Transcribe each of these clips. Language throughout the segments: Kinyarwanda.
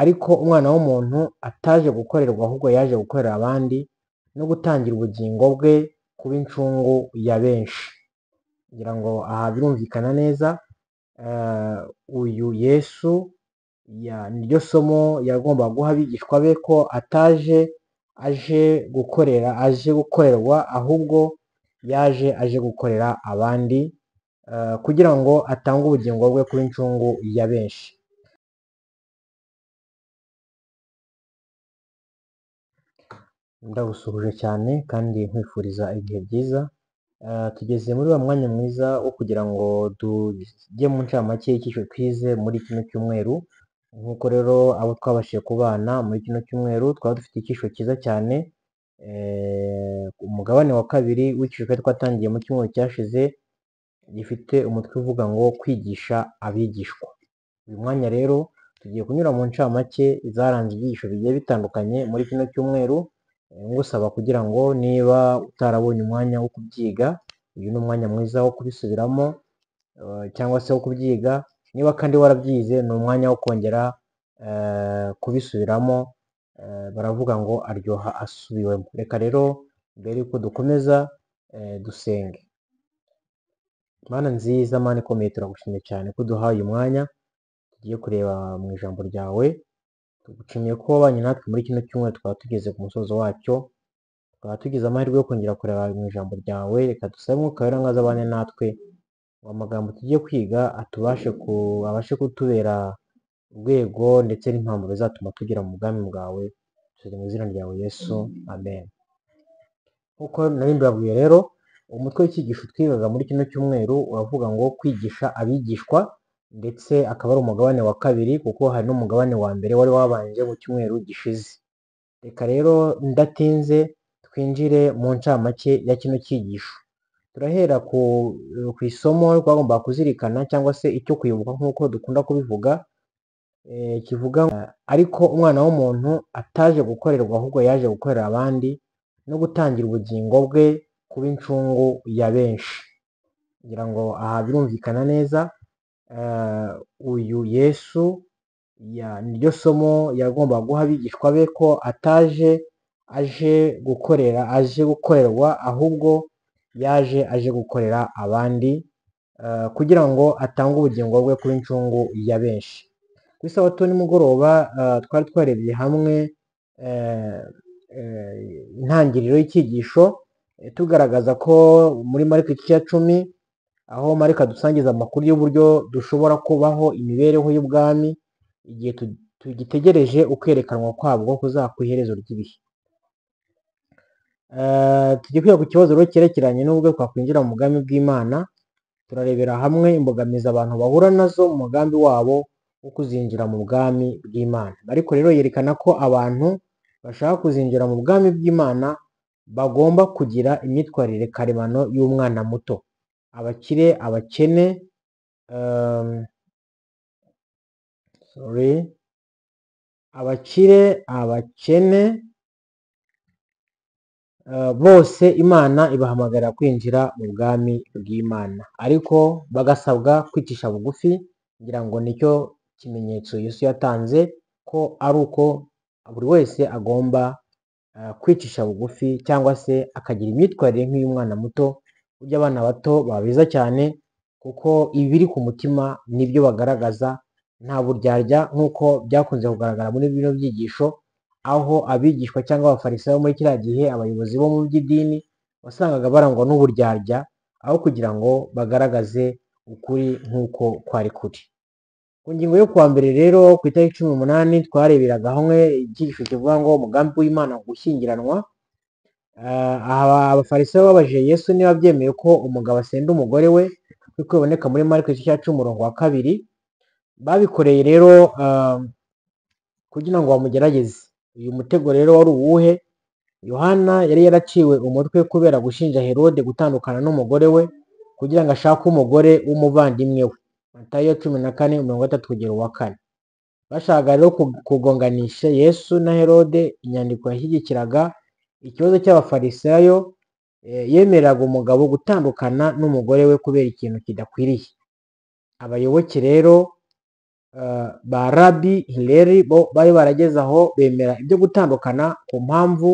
ariko Umwana w'umuntu ataje gukorerwa ahubwo yaje gukorera abandi no gutangira ubugingo bwe kuba incungu ya benshi. Ngira ngo aha birumvikana neza, uyu Yesu niryo somo yagombaga guha abigishwa be ko ataje aje gukorera, aje gukorerwa ahubwo yaje aje gukorera abandi kugira ngo atange ubugingo bwe kuba incungu ya benshi. Ndagusuhuje cyane kandi nkwifuriza ibihe byiza, tugeze muri wa mwanya mwiza wo kugira ngo tujye mu ncamake y'icyo twize muri kino cyumweru, nk'uko rero abo twabashije kubana muri kino cyumweru twari dufite icyigisho cyiza cyane, umugabane wa kabiri w'icyigisho twari twatangiye mu cyumweru cyashize, gifite umutwe uvuga ngo kwigisha abigishwa. Uyu mwanya rero tugiye kunyura mu ncamake zaranze ibyigisho bigiye bitandukanye muri kino cyumweru, ngusaba kugira ngo niba utarabonye umwanya wo kubyiga, uyu ni umwanya mwiza wo kubisubiramo cyangwa se wo kubyiga, niba kandi warabyize ni umwanya wo kongera kubisubiramo, baravuga ngo aryoha asubiwemo. Reka rero mbere y'uko dukomeza dusenge. Mana nziza, Mana ikomeye turagushimiye cyane ko uduhaye uyu mwanya tugiye kureba mu ijambo ryawe, tugushimiye ko wabanye natwe muri kino cyumweru twaba tugeze ku musozo wacyo, tukaba tugize amahirwe yo kongera kureba mu ijambo ryawe, reka dusabe umwuka wera ngo aze abane natwe, ngo amagambo tugiye kwiga atubashe ku, abashe kutubera urwego ndetse n'impambaro izatuma tugera mu bwami bwawe, turi mu izina ryawe Yesu, amen. Nk'uko nari mbabwiye rero, umutwe w'icyigisho twigaga muri kino cyumweru uravuga ngo kwigisha abigishwa, ndetse akaba ari umugabane wa kabiri kuko hari n'umugabane wa mbere wari wabanje mu cyumweru gishize. Reka rero ndatinze twinjire mu ncamake ya kino cyigisho. Turahera ku, ku isomo twagombaga kuzirikana cyangwa se icyo kwibuka nk'uko dukunda kubivuga, eh, kivuga ngo, ariko Umwana w'umuntu ataje gukorerwa ahubwo yaje gukorera abandi no gutangira ubugingo bwe kuba incungu ya benshi. Ngira ngo aha birumvikana neza, uyu Yesu niryo somo yagombaga guha abigishwa be ko ataje aje gukorera, aje gukorerwa ahubwo yaje aje gukorera abandi kugira ngo atange ubugingo bwe kuba incungu ya benshi. Ku isabato nimugoroba twari twarebye hamwe intangiriro y'icyigisho, tugaragaza ko muri Mariko igice cya cumi, aho Mariko adusangiza amakuru y'uburyo dushobora kubaho imibereho y'ubwami, igihe tugitegereje ukwerekanwa kwabwo kuzaba ku iherezo ry'ibihe. Tugiye kwiga ku kibazo rero cyerekeranye n'uburyo twakwinjira mu bwami bw'Imana, turarebera hamwe imbogamizi abantu bahura nazo mu mugambi wabo wo kuzinjira mu bwami bw'Imana. Mariko rero yerekana ko abantu bashaka kuzinjira mu bwami bw'Imana bagomba kugira imyitwarire karemano y'umwana muto. Abakire, abakene, sorry, abakire, abakene, bose Imana ibahamagarira kwinjira mu bwami bw'Imana, ariko bagasabwa kwicisha bugufi, ngira ngo nicyo kimenyetso Yesu yatanze ko ari uko buri wese agomba kwicisha bugufi cyangwa se akagira imyitwarire nk'iy'umwana muto, burya abana bato baba beza cyane kuko ibiri ku mutima nibyo bagaragaza nta buryarya nk'uko byakunze kugaragara muri bino byigisho, aho abigishwa cyangwa abafarisayo muri kiriya gihe, abayobozi bo mu by'idini wasangaga barangwa n'uburyarya, aho kugira ngo bagaragaze ukuri nk'uko kwari kuri. Ku ngingo yo kuwa mbere rero ku itariki cumi n'umunani twareberaga hamwe icyigisho kivuga ngo umugambi w'Imana ni ugushyingiranwa, aha abafarisayo babajije Yesu niba byemeye ko umugabo asenda umugore we, nk'uko biboneka muri Mariko igice cya cumi umurongo wa kabiri, babikoreye rero kugira ngo bamugerageze. Uyu mutego rero wari uwuhe? Yohana yari yaraciwe umutwe kubera gushinja Herode gutandukana n'umugore we kugira ngo ashake umugore w'umuvandimwe we. Matayo cumi na kane mirongo itatu kugera uwa kane. Bashakaga rero kugonganisha Yesu na Herode, inyandiko yashyigikiraga ikibazo cy'abafarisayo yemereraga umugabo gutandukana n'umugore we kubera ikintu kidakwiriye. Abayoboke rero eh, ba rabi hileri bo bari barageze aho bemera ibyo gutandukana ku mpamvu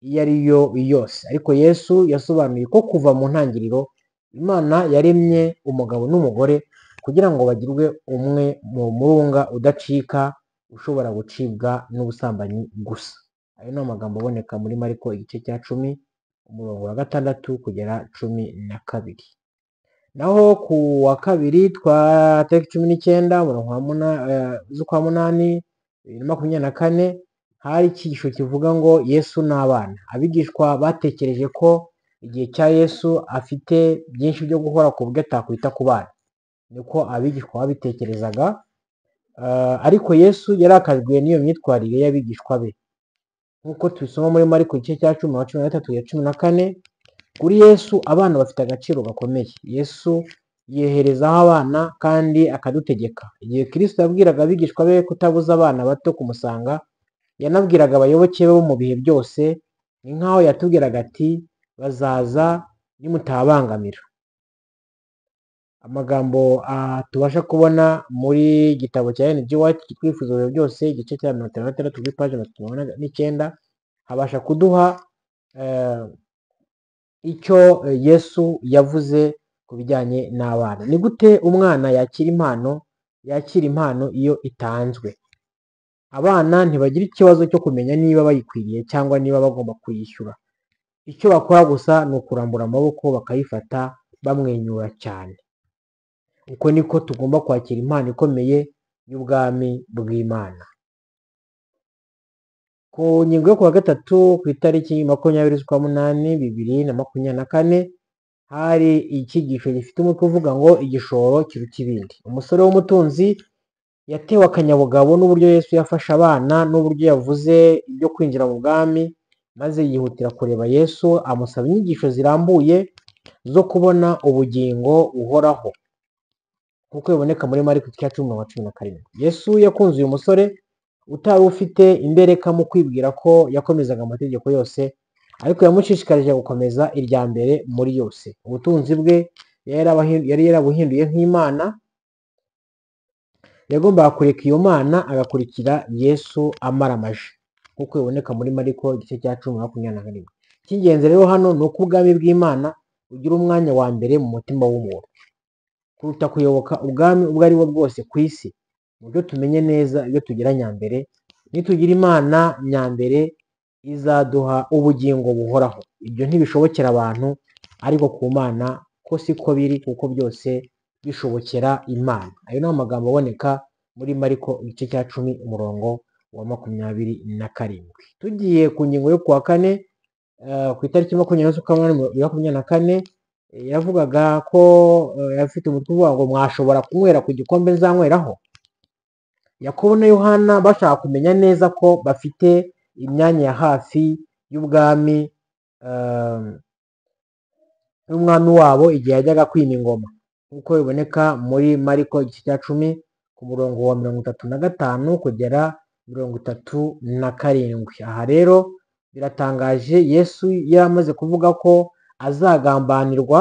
iyo ari yo yose ariko yesu yasobanuye ko kuva mu ntangiriro imana yaremye umugabo n'umugore kugira ngo bagirwe umwe mu murunga udacika ushobora gucibwa n'ubusambanyi gusa ayo ni amagambo aboneka muri mariko igice cya cumi umurongo wa gatandatu kugera cumi na kabiri naho ku wa kabiri twa tariki cumi n'icyenda umurongo wa muna- eh, z'ukwa munani bibiri na makumyabiri na kane hari icyigisho kivuga ngo yesu ni abana abigishwa batekereje ko igihe cya yesu afite byinshi byo guhora ku buryo atakwita ku bana niko abigishwa babitekerezaga Eh, ariko yesu yarakajwe n'iyo myitwarire y'abigishwa be nk'uko tubisoma muri mariko igice cya cumi na cumi na gatatu ya cumi na kane kuri yesu abana bafite agaciro gakomeye yesu yeherezaho abana kandi akadutegeka igihe kirisito yabwiraga abigishwa be kutabuza abana bato kumusanga yanabwiraga abayoboke be bo mu bihe byose ni nk'aho yatubwiraga ati bazaza nimutabangamira amagambo ah, tubasha kubona muri igitabo cya Ellen G. White cyitwa Ibifuzo bihe byose igice cya mirongo itanu na gatandatu kuri paji mirongo itanu na- n'icyenda habasha kuduha eh, icyo eh, Yesu yavuze ku bijyanye n'abana ni gute umwana yakira impano yakira impano iyo itanzwe abana ntibagira ikibazo cyo kumenya niba bayikwiriye cyangwa niba bagomba kuyishyura icyo bakora gusa ni ukurambura amaboko bakayifata bamwenyura cyane uko niko tugomba kwakira impano ikomeye y'ubwami bw'imana ku ngingo yo kuwa gatatu ku itariki makumyabiri z'ukwa munani bibiri na makumyabiri na kane hari icyigisho gifite umutwe uvuga ngo igishoro kiruta ibindi umusore w'umutunzi yatewe akanyabugabo n'uburyo yesu yafashe abana n'uburyo yavuze ibyo kwinjira mu bwami maze yihutira kureba yesu amusaba inyigisho zirambuye zo kubona ubugingo buhoraho nk'uko biboneka muri mariko igice cya cumi na cumi na karindwi yesu yakunze uyu musore utari ufite imbereka mu kwibwira ko yakomezaga amategeko yose ariko yamushishikarije gukomeza irya mbere muri yose ubutunzi bwe yarabahi- yari yarabuhinduye nk'imana yagombaga kureka iyo mana agakurikira yesu amaramaje nk'uko biboneka muri mariko igice cya cumi na makumyabiri na karindwi icy'ingenzi rero hano ni uko ubwami bw'imana bugira umwanya wa mbere mu mutima w'umuntu kuruta kuyoboka ubwami ubwo ari bwo bwose ku isi mu byo tumenye neza ibyo tugira nyambere nitugira imana nyambere izaduha ubugingo buhoraho ibyo ntibishobokera abantu ariko ku mana ko siko biri kuko byose bishobokera imana ayo ni amagambo aboneka muri mariko igice cya cumi umurongo wa makumyabiri na karindwi tugiye ku ngingo yo kuwa kane eh, ku itariki makumyabiri z'ukwa munani bibiri na makumyabiri na kane eh, yavugaga ko eh, yari afite umutwe uvuga ngo mwashobora kunywera ku gikombe nzanyweraho yakobo na yohana bashaka kumenya neza ko bafite imyanya ya hafi y'ubwami eh, n'umwami wabo igihe yajyaga kwima ingoma nk'uko biboneka muri mariko igice cya cumi ku murongo wa mirongo itatu na gatanu kugera mirongo itatu na karindwi aha rero biratangaje yesu yari amaze kuvuga ko azagambanirwa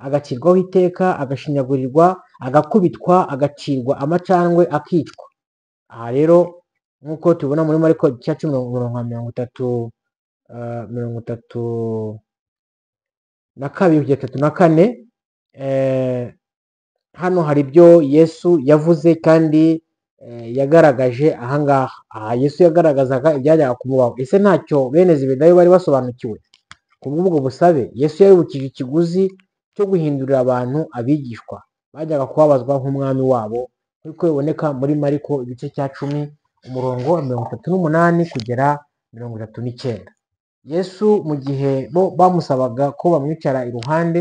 agacirwaho iteka agashinyagurirwa agakubitwa agacirwa amacandwe akicwa aha rero nk'uko tubibona muri mariko igice cya cumi umurongo wa mirongo itatu eh, mirongo itatu na kabiri kugera itatu na kane eh, hano hari ibyo yesu yavuze kandi eh, yagaragaje ahangaha aha yesu yagaragazaga ibyajyaga kumubaho ese ntacyo bene zibedayo bari basobanukiwe kubw'ubwo busabe yesu yaribukije ikiguzi cyo guhindurira abantu abigishwa bajyaga kubabazwa nk'umwami wabo nk'uko biboneka muri mariko igice cya cumi umurongo wa mirongo itatu n'umunani kugera mirongo itatu n'icyenda yesu mu gihe bo bamusabaga ko bamwicara iruhande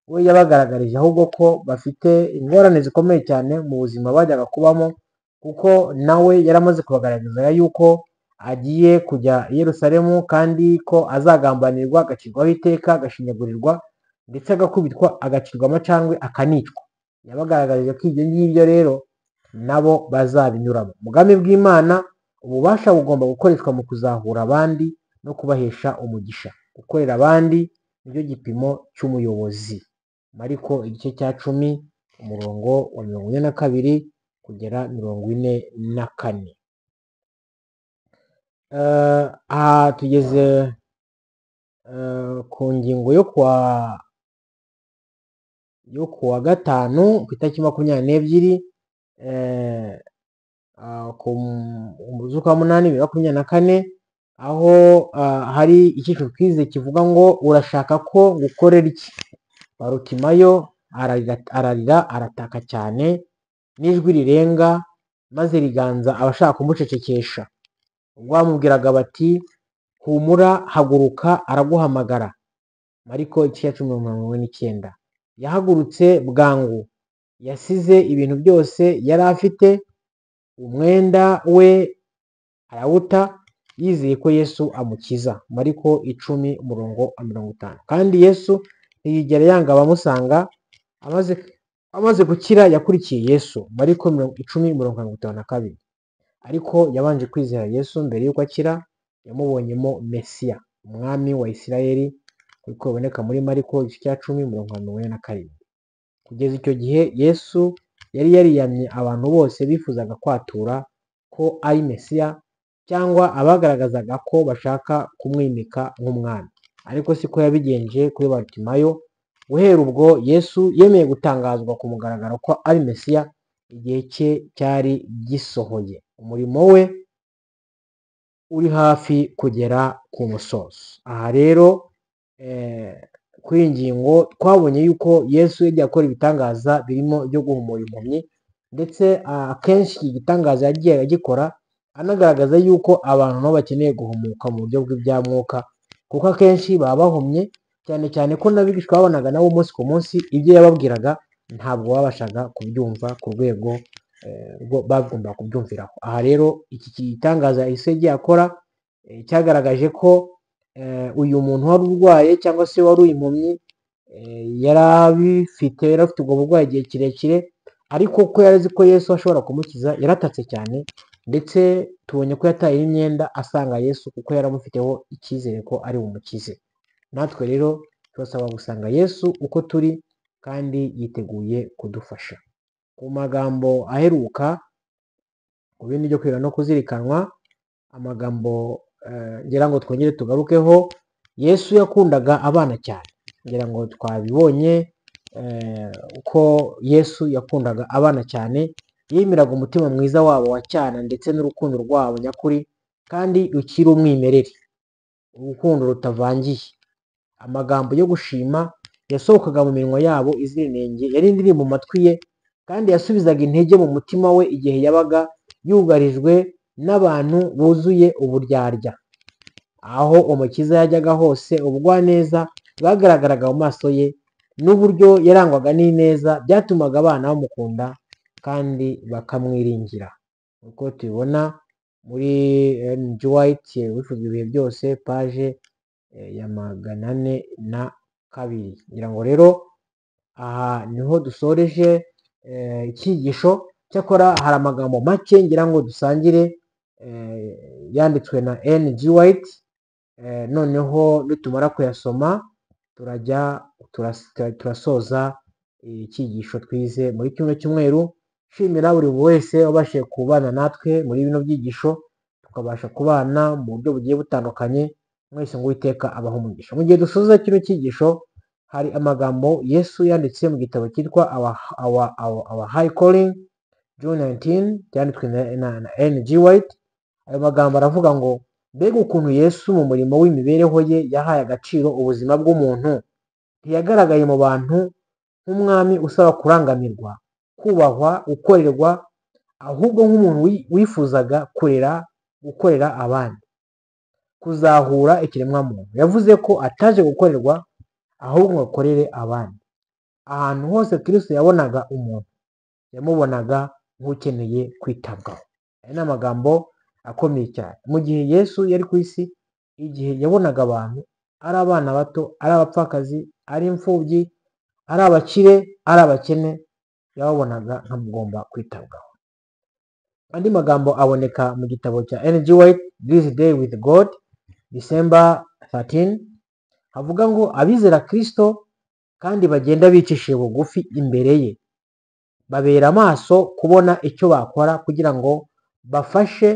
we yabagaragarije ahubwo ko bafite ingorane zikomeye cyane mu buzima bajyaga kubamo kuko nawe yaramaze kubagaragariza yuko agiye kujya i yerusalemu kandi ko azagambanirwa agacirwaho iteka agashinyagurirwa ndetse agakubitwa agacirwa amacandwe akanicwa yabagaragarije ko ibyo ngibyo rero nabo bazabinyuramo ubwami bw'imana ububasha bugomba gukoreshwa mu kuzahura abandi no kubahesha umugisha gukorera abandi nicyo gipimo cy'umuyobozi mariko igice cya cumi umurongo wa mirongo ine na kabiri kugera mirongo ine na kane Eh, aha tugeze eh, ku ngingo yo kuwa yo kuwa gatanu ku itariki makumyabiri n'ebyiri eh, ah, ku mu z'ukwa munani bibiri na makumyabiri na kane aho ah, hari icyiciro twize kivuga ngo urashaka ko gukorera iki barukimayo ararira ararira, arataka cyane n'ijwi rirenga maze riganza abashaka kumucecekesha ubwo bamubwiraga bati humura haguruka araguhamagara mariko igice cya cumi na mirongo ine n'icyenda yahagurutse bwangu yasize ibintu byose yari afite umwenda we arawuta yizeye ko yesu amukiza mariko icumi umurongo wa mirongo itanu kandi yesu ntiyigera yanga abamusanga amaze amaze gukira yakurikiye yesu mariko mirongo icumi mirongo irindwi na mirongo itanu na kabiri ariko yabanje kwizera yesu mbere y'uko akira yamubonyemo mesiya umwami wa isirayeli kuko biboneka muri mariko igice cya cumi mirongo irindwi na mirongo ine na karindwi kugeza icyo gihe yesu yari yariyamye abantu bose bifuzaga kwatura ko ari mesiya cyangwa abagaragazaga ko bashaka kumwimika nk'umwami ariko siko yabigenje kuri barutimayo guhera ubwo yesu yemeye gutangazwa ku mugaragaro ko ari mesiya igihe cye cyari gisohoye umurimo we uri hafi kugera ku musozo aha rero eh, kuri iyi ngingo twabonye yuko yesu yagiye akora ibitangaza birimo ibyo guhumura impumyi ndetse ah, akenshi iki gitangaza yagiye agikora anagaragaza yuko abantu nabo bakeneye guhumuka mu buryo bw'ibya mwuka kuko akenshi baba bahumye cyane cyane ko n'abigishwa babonaga nabo umunsi ku munsi ibyo yababwiraga ntabwo babashaga kubyumva ku rwego eh, rwo- bagomba kubyumviraho aha rero iki gitangaza yesu yagiye akora eh, cyagaragaje ko eh, uyu muntu wari urwaye cyangwa se wari impumyi eh, yari abifite yari afite ubwo burwayi igihe kirekire ariko ko yari azi ko yesu ashobora kumukiza yaratatse cyane ndetse tubonye ko yataye imyenda asanga yesu kuko yari amufiteho icyizere ko ari bumukize natwe rero turasaba gusanga yesu uko turi kandi yiteguye kudufasha ku magambo aheruka ku bindi byo kwira no kuzirikanwa amagambo eh, ngira ngo twongere tugarukeho yesu yakundaga abana cyane ngira ngo twabibonye eh, uko yesu yakundaga abana cyane yemeraga umutima mwiza wabo wa cyana ndetse n'urukundo rwabo nyakuri kandi rukiri umwimerere urukundo rutavangiye amagambo yo gushima yasohokaga mu minwa yabo izira inenge yari iri mu matwi ye kandi yasubizaga intege mu mutima we igihe yabaga yugarijwe n'abantu buzuye uburyarya aho umukiza yajyaga hose ubugwaneza bwagaragaraga mu maso ye n'uburyo yarangwaga n'ineza byatumaga abana bamukunda kandi bakamwiringira uko tubibona muri Ellen G. White wifuza ibihe byose paje eh, ya magana ane na kabiri ngira ngo rero aha niho dusoreje eh, icyigisho cyakora hari amagambo make ngira ngo dusangire eh, yanditswe na Ellen G. White Eh, noneho nitumara kuyasoma turajya turas- tura- turasoza icyigisho twize muri kino cyumweru nshimira buri wese wabashije kubana natwe muri bino byigisho tukabasha kubana mu buryo bugiye butandukanye mwese ngo uwiteka abaho umugisha mu gihe dusoza kino cyigisho hari amagambo yesu yanditse mu gitabo cyitwa our, our, our, our high calling june 19 byanditswe na, na, na ng white ayo magambo aravuga ngo mbega ukuntu yesu mu murimo w'imibereho ye yahaye agaciro ubuzima bw'umuntu ntiyagaragaye mu bantu nk'umwami usaba kurangamirwa kubahwa gukorerwa ahubwo nk'umuntu wi- wifuzaga kurera gukorera abandi kuzahura ikiremwamuntu yavuze ko ataje gukorerwa ahubwo ngo akorere abandi ahantu hose kristo yabonaga umuntu yamubonaga nk'ukeneye kwitabwaho aya ni amagambo akomeye cyane mu gihe yesu yari ku isi igihe yabonaga abantu ari abana bato ari abapfakazi ari imfubyi ari abakire ari abakene yababonaga nk'abagomba kwitabwaho andi magambo aboneka mu gitabo cya NG White This Day with God December 13 havuga ngo abizera Kristo kandi bagenda bicishije bugufi imbere ye babera amaso kubona icyo bakora kugira ngo bafashe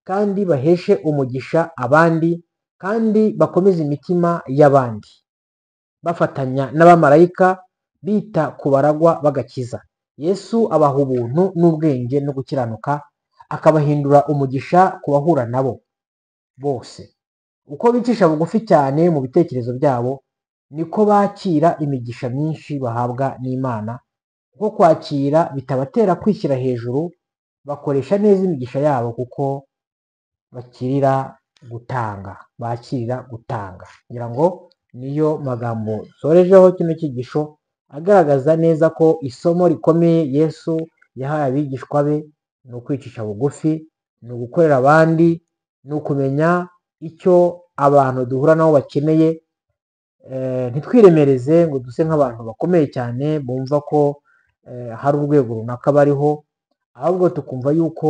kandi baheshe umugisha abandi kandi bakomeze imitima y'abandi bafatanya n'abamarayika bita ku baragwa bagakiza yesu abaha ubuntu n'ubwenge no gukiranuka akabahindura umugisha ku bahura nabo bose uko bicisha bugufi cyane mu bitekerezo byabo niko bakira imigisha myinshi bahabwa n'imana nko kwakira bitabatera kwishyira hejuru bakoresha neza imigisha yabo kuko bakirira gutanga bakirira gutanga ngira ngo niyo magambo sorejeho kino cyigisho agaragaza neza ko isomo rikomeye yesu yahaye abigishwa be ni ukwicisha bugufi ni ugukorera abandi ni ukumenya icyo abantu duhura nabo bakeneye Eh, ntitwiremereze ngo duse nk'abantu bakomeye cyane bumva ko eh, hari urwego runaka bariho ahubwo tukumva yuko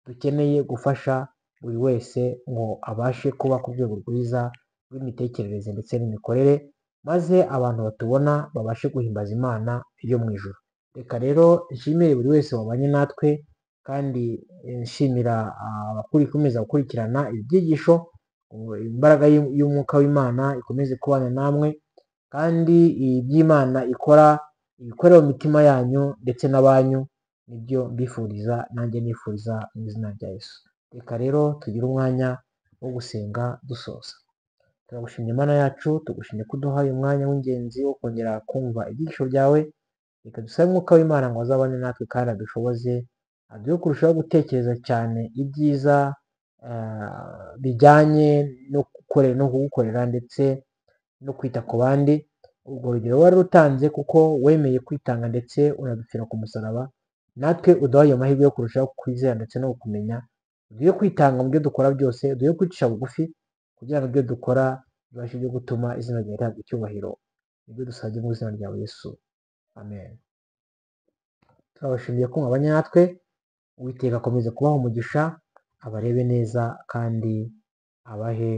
dukeneye gufasha buri wese ngo abashe kuba ku rwego rwiza rw'imitekerereze ndetse n'imikorere maze abantu batubona babashe guhimbaza imana yo mu ijuru reka rero nshimire buri wese wabanye natwe kandi eh, nshimira abakomeza gukurikirana ibyigisho ubu imbaraga y'u- y'umwuka w'imana ikomeze kubana namwe kandi iby'imana ikora ibikorera mu mitima yanyu ndetse n'abanyu nibyo mbifuriza nanjye nifuriza mu izina rya yesu reka rero tugire umwanya wo gusenga dusoza turagushimye mana yacu tugushimye ko uduhaye umwanya w'ingenzi wo kongera kumva ibyigisho byawe reka dusabe umwuka w'imana ngo azabane natwe kandi adushoboze aduhe kurushaho gutekereza cyane ibyiza eh, bijyanye no gukorera no kugukorera ndetse no kwita ku bandi urwo rugero wari rutanze kuko wemeye kwitanga ndetse unadupfira ku musaraba natwe uduha ayo mahirwe yo kurushaho kwizera ndetse no kumenya duhe kwitanga mu byo dukora byose duhe kwicisha bugufi kugira ngo ibyo dukora bibashe byo gutuma izina ryawe rihabwa icyubahiro nibyo dusabye mu izina ryawe yesu amen turabashimiye ko mwabanye natwe uwiteka akomeze kubaha umugisha abarebe neza kandi abahe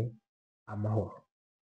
amahoro